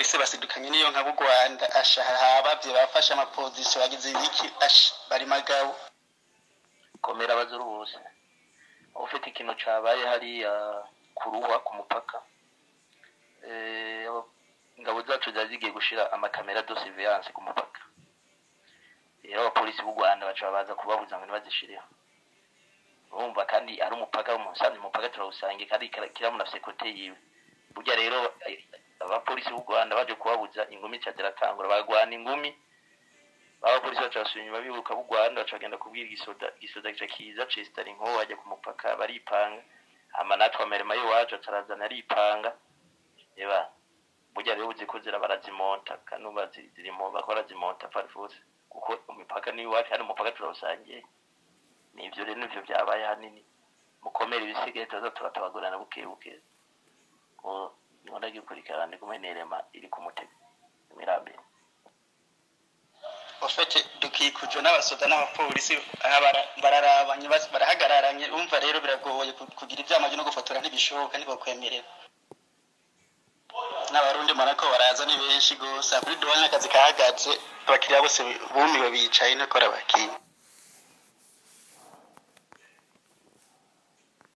abapolisi basidukanye n'iyo nka b'u rwanda asha habavye bafashe amapozisiyo bagize ibiki asha bari magabo komera abazuru bose ufite ikintu cabaye hariya kuruhwa ku mupaka Eh, aba- ingabo zacu zari zigiye gushira amakamera de surveillance ku mupaka rero abapolisi b'u rwanda baca baza kubabuza ngo ntibazishireho urumva kandi ari umupaka umusanzu umupaka turawusange kandi kira- kiramu nafise kote yiwe burya rero eh, abapolisi b'u rwanda baje kubabuza ingumi ca ziratangura bagwana ingumi abapolisi baca basubira inyuma bibuka b'u rwanda baca bagenda kubwira igisoda igisoda gica kiza cesitara inkoho bajya ku mupaka baripanga hama natwe amarema y'iwacu atarazana aripanga eba burya rero uzi ko zira barazimonta kandi ubu bazi- zirimo bako barazimonta farifuse kuko imipaka ni iwacu hano umupaka turawusangiye nivyo rero nivyo vyabaye hanini mukomere ibisigaye tuza turatabagurana buke buke ko nkunda gikurikirana kumwe n'irema iri ku mutego imirambere ofete dukikujwe n'abasoda n'abapolisi aha bara- bararabanye bas- barahagararanye umva rero biragoye ku- kugira ivyamaji no gufotora ntibishoboka ntibakwemerera n'abarundi mbona ko baraza ni benshi gose kuri duwane akazi kahagaze abakiriya bose bumiwe bicaye ntakora bakiriya